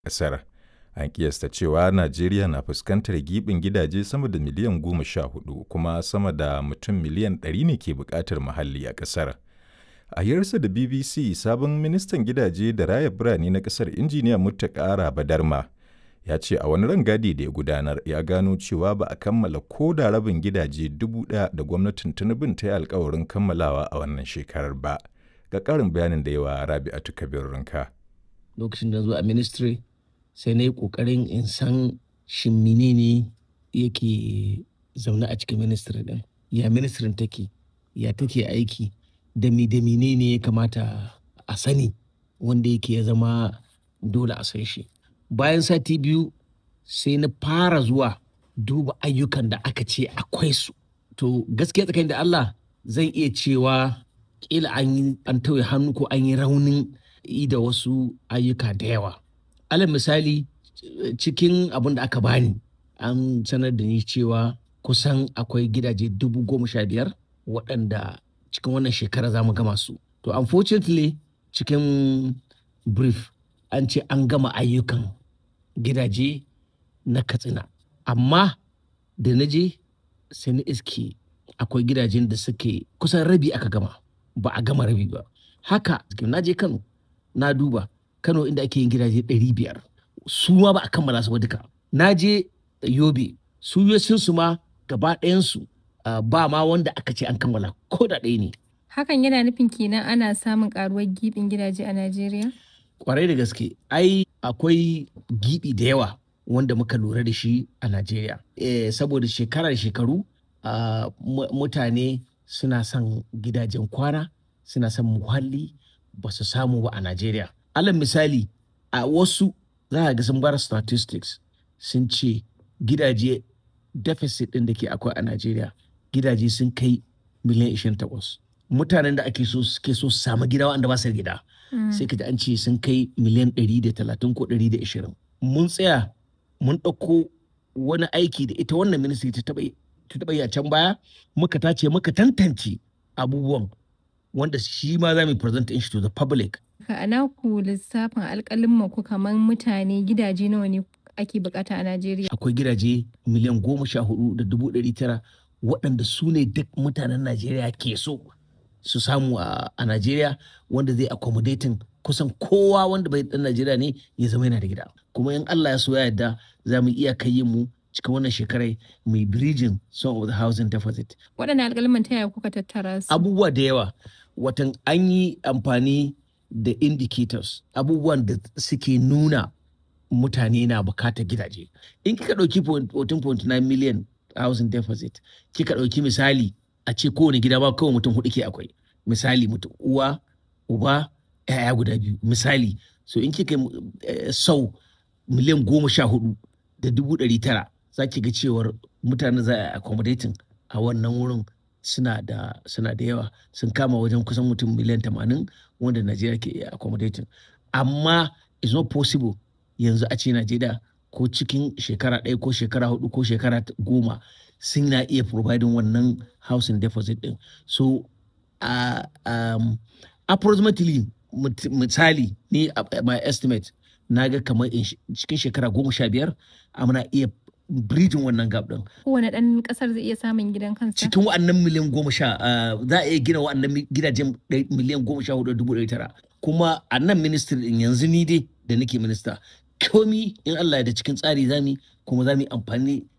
ƙasar. An kiyasta cewa Najeriya na fuskantar giɓin gidaje sama da miliyan goma sha hudu kuma sama da mutum miliyan ɗari ne ke buƙatar muhalli a ƙasar. A hirarsa da BBC, sabon ministan gidaje da raya birane na ƙasar injiniya Muttaka Badarma ya ce a wani rangadi da ya gudanar ya gano cewa ba a kammala ko da rabin gidaje dubu ɗaya da gwamnatin Tinubun ta yi alkawarin kammalawa a wannan shekarar ba. Ga ƙarin bayanin da yawa Rabi'atu Kabir Rinka. Lokacin da zo a ministry sai na yi ƙoƙarin in san shin menene yake zaune a cikin ministry ɗin. Ya ministrin take, ya take aiki, da mi da menene ya kamata a sani wanda yake ya zama dole a san shi. Bayan sati biyu sai na fara zuwa duba ayyukan da aka ce akwai su. To gaskiya tsakanin da Allah zan iya cewa kila an yi an tauye hannu ko an yi raunin yi da wasu ayyuka da yawa. Alal misali cikin abin da aka bani an sanar da ni cewa kusan akwai gidaje dubu goma sha biyar waɗanda cikin wannan shekara za mu gama su. To unfortunately cikin brief an ce an gama ayyukan gidaje na katsina. Amma da na je sai na iske akwai gidajen da suke kusan rabi aka gama ba a gama rabi ba. Haka na je Kano na duba Kano inda ake yin gidaje ɗari biyar su ma ba a kammala su ba duka. Na je Yobe su su ma gaba ɗayansu ba ma wanda aka ce an kammala ko da ɗaya ne. Hakan yana nufin kenan ana samun karuwar gibin gidaje a Najeriya? Kwarai da gaske, ai akwai gibi da yawa wanda muka lura da shi a Najeriya. E, saboda shekara da shekaru uh, mutane suna son gidajen kwana, suna son muhalli ba su samu ba a Najeriya. Alal misali, a wasu za a ga sun bar statistics sun ce gidaje deficit ɗin da ke akwai a Najeriya gidaje sun kai miliyan 28. Mutanen da ake so suke so su samu gida wanda ba su gida. Sai ka ji an ce sun kai miliyan 130 ko 120. Mun tsaya mun ɗauko wani aiki da ita wannan ministry ta taɓa yi a can baya muka tace muka tantance abubuwan wanda shi ma za mu present shi to the public. Ka ana ku lissafin alƙalin ku kamar mutane gidaje nawa ne ake bukata a Najeriya? Akwai gidaje miliyan goma sha hudu da dubu ɗari tara waɗanda su ne duk mutanen Najeriya ke so su samu a Najeriya wanda zai accommodating kusan kowa wanda bai ɗan Najeriya ne ya zama yana da gida. Kuma in Allah ya so ya yarda za mu iya kai mu cikin wannan shekarai mai bridging some of the housing deficit. Waɗanne alƙalman ta yaya kuka tattara su? Abubuwa da yawa watan an yi amfani da indicators abubuwan da suke nuna mutane na bukatar gidaje. In kika ɗauki 14.9 million housing deficit, kika ɗauki misali a ce kowane gida ba kawai mutum hudu ke akwai. Misali mutum uwa, uba, ‘ya'ya guda biyu. Misali, so in kika sau miliyan goma sha hudu da dubu ɗari tara za ki ga cewar mutane za a accommodating a wannan wurin suna da suna da yawa sun kama wajen kusan mutum miliyan tamanin wanda Najeriya ke iya accommodating. Amma it's not possible yanzu a ce Najeriya ko cikin shekara ɗaya ko shekara hudu ko shekara goma sun na iya providing wannan housing deposit ɗin. So uh, um, approximately misali ni uh, my estimate na ga kamar cikin shekara goma sha biyar muna iya bridging wannan gap ɗin. Kowane ɗan ƙasar zai iya samun gidan kansa? Cikin wa'annan miliyan goma sha za a iya gina wa'annan gidajen miliyan goma sha hudu dubu ɗari tara. Kuma a nan ministry ɗin yanzu ni dai da nake minista komi in Allah ya da cikin tsari zami kuma za mu yi amfani